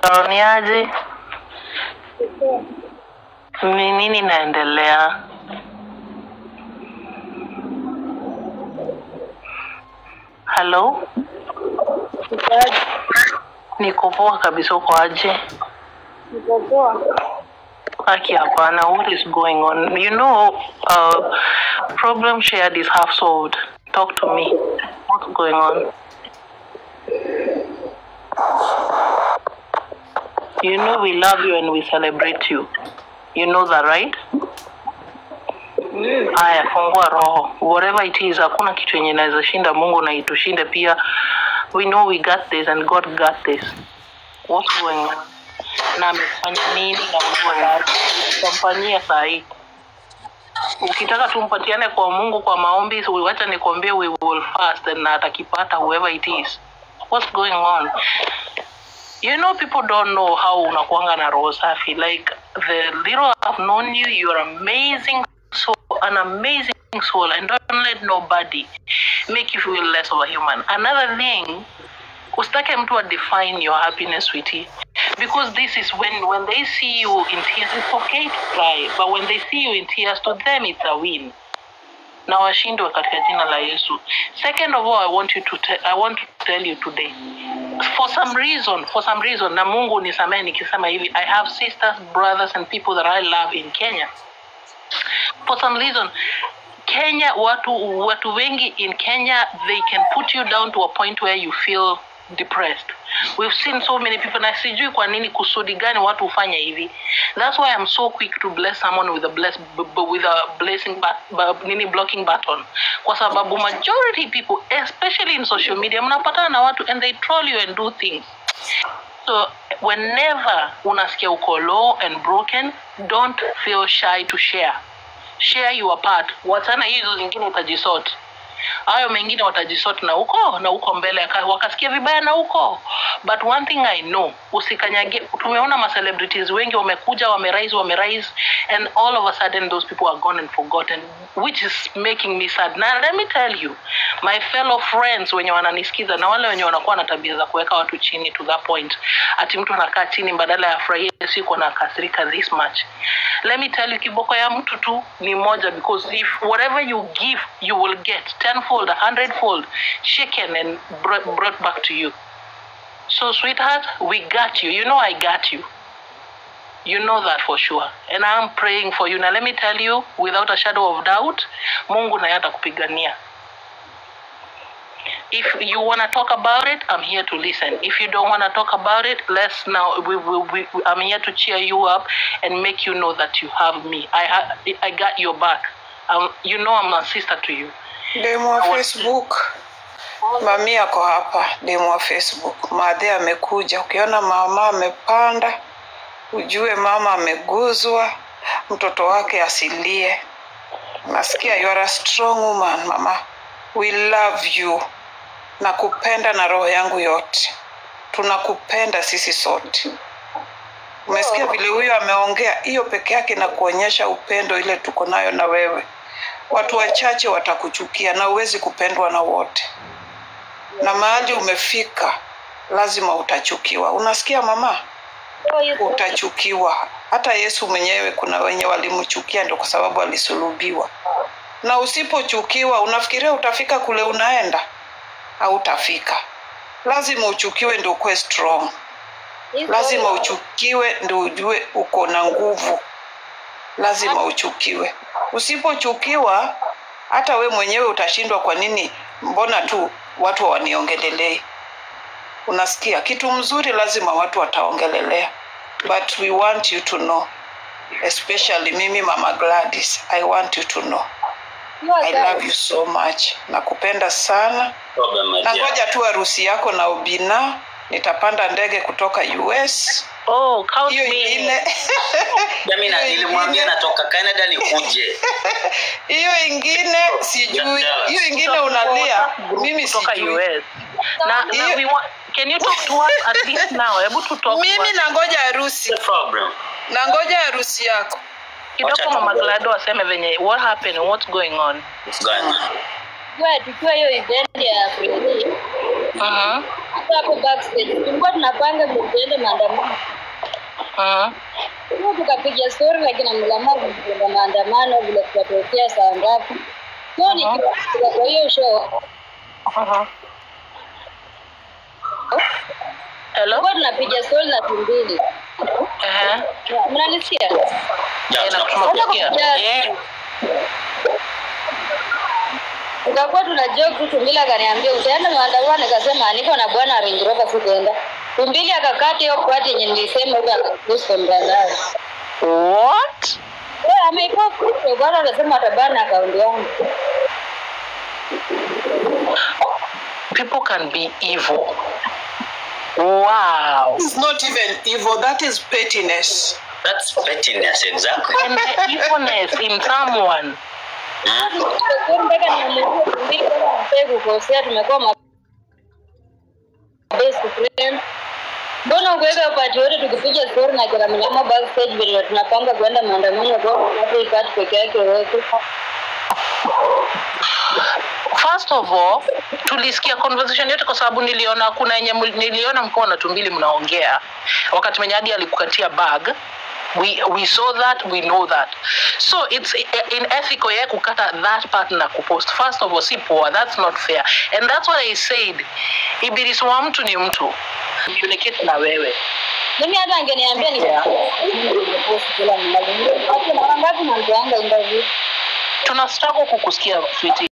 Hello, ni aje? Ni nini naendelea? Hello? Niko poa kabisa, uko aje? Aki hapana, what is going on? You know, uh, problem shared is half solved. Talk to me. What's going on? You know we love you and we celebrate you. You know that, right? Haya, fungua roho. Whatever it is, hakuna kitu yenye inaweza shinda Mungu na itushinde pia. We know we got this and God got this. What's going on? Na amefanya nini na Mungu yake? Tutamfanyia saa hii. Ukitaka tumpatiane kwa Mungu kwa maombi, so wacha nikwambie we will fast and na atakipata whoever it is. What's going on? You know, people don't know how unakuanga na roho safi. Like the little I've known you, you're amazing soul, an amazing soul, and don't let nobody make you feel less of a human. Another thing, usitake mtu define your happiness, sweetie, because this is when when they see you in tears, it's okay to cry, but when they see you in tears, to them it's a win. na washindwe katika jina la Yesu. Second of all, I want you to te- I want to tell you today for some reason for some reason na Mungu nisamehe nikisema hivi I have sisters brothers and people that I love in Kenya for some reason Kenya watu watu wengi in Kenya they can put you down to a point where you feel depressed we've seen so many people na sijui kwa nini kusudi gani watu hufanya hivi that's why i'm so quick to bless someone with a bless b- b- with a blessing but, but, nini blocking button kwa sababu majority people especially in social media mnapatana na watu and they troll you and do things so whenever unasikia uko low and broken don't feel shy to share share your part wachana hizo zingine utajisort hayo mengine watajisort na huko na huko mbele aka- wakasikia vibaya na huko but one thing i know usikanyage tumeona ma celebrities wengi wamekuja wamerise wamerise and all of a sudden those people are gone and forgotten which is making me sad na let me tell you my fellow friends wenye wananisikiza na wale wenye wanakuwa na tabia za kuweka watu chini to that point ati mtu anakaa chini badala ya furahia siku anakasirika this much let me tell you kiboko ya mtu tu ni moja because if whatever you give you will get tenfold a hundredfold shaken and brought, brought back to you so sweetheart we got you you know i got you you know that for sure and i'm praying for you now let me tell you without a shadow of doubt mungu naye atakupigania if you want to talk about it i'm here to listen if you don't want to talk about it let's now we will we, we, i'm here to cheer you up and make you know that you have me i i, I got your back um, you know i'm a sister to you demu wa facebook mami ako hapa demu wa facebook madhe amekuja ukiona mama amepanda ujue mama ameguzwa mtoto wake asilie nasikia you are a strong woman mama we love you nakupenda na roho yangu yote tunakupenda sisi sote umesikia vile huyo ameongea hiyo peke yake na kuonyesha upendo ile tuko nayo na wewe watu wachache watakuchukia na huwezi kupendwa na wote na mahali umefika lazima utachukiwa unasikia mama utachukiwa hata yesu mwenyewe kuna wenye walimchukia ndio kwa sababu alisulubiwa na usipochukiwa unafikiria utafika kule unaenda hautafika lazima uchukiwe ndio ukuwe strong lazima uchukiwe ndio ujue uko na nguvu lazima uchukiwe usipochukiwa hata we mwenyewe utashindwa kwa nini mbona tu watu hawaniongelelei unasikia kitu mzuri lazima watu wataongelelea but we want you to know especially mimi mama gladys i want you to know i love you so much nakupenda sana problem my na dear. ngoja tu harusi yako na ubina nitapanda ndege kutoka us oh count hiyo me ingine Mimi na hiyo nilimwambia ingine- natoka Canada nikuje. hiyo ingine sijui hiyo ingine unalia mimi kutoka sijui US na, na Hiyo- we want, can you talk to us at least now hebu tu talk to mimi us. nangoja harusi No problem. nangoja harusi yako kidogo Wacha mama tuongee. Glado aseme venye what happened what's going on What's going on? Tukiwa tukiwa hiyo event ya Fredi, uh-huh. tu hapo backstage tulikuwa tunapanga vile tuende maandamano Mm. Huwa tukapiga story lakini mlamavu kwenda maandamano vile tutatokea saa ngapi so nikifika kwa hiyo show Mhm. Hello? tulikuwa tunapiga story na tumbili Ehe. mnanisikia Ya, Eh, na tunakusikia. tunakusikia. kusikia. Eh. tukakuwa tuna joke tu tumbili akaniambia utaenda maandamano nikasema niko na bwana Range Rover sitaenda tumbili akakata hiyo part yenye nilisema huko akapost kwa mtandao What? Eh, ameipost kwa bwana anasema atabana akaunti yangu People can be evil. Wow. It's not even evil, that is pettiness. That's pettiness, exactly. And the evilness in someone. Mm. Kwa mpaka nimuulize tumbili kama anataka kukosea tumekuwa ma best friend mbona ukuweka upati wote tukipiga story na kila mnyama backstage vile tunapanga kwenda maandamano kwa hapo ipati peke yake wote First of all, tulisikia conversation yote kwa sababu niliona kuna yenye mul- niliona mkiwa na tumbili mnaongea wakati mwenye hadi alikukatia bag we, we saw that we know that so it's unethical yeye kukata that part na kupost first of all si poa that's not fair and that's what i said ibilisi wa mtu ni mtu communicate na wewe mimi hata angeniambia ni Yeah. ningepost kila mmoja. Watu mara ngapi namtoanga interview tuna struggle kukusikia sweetie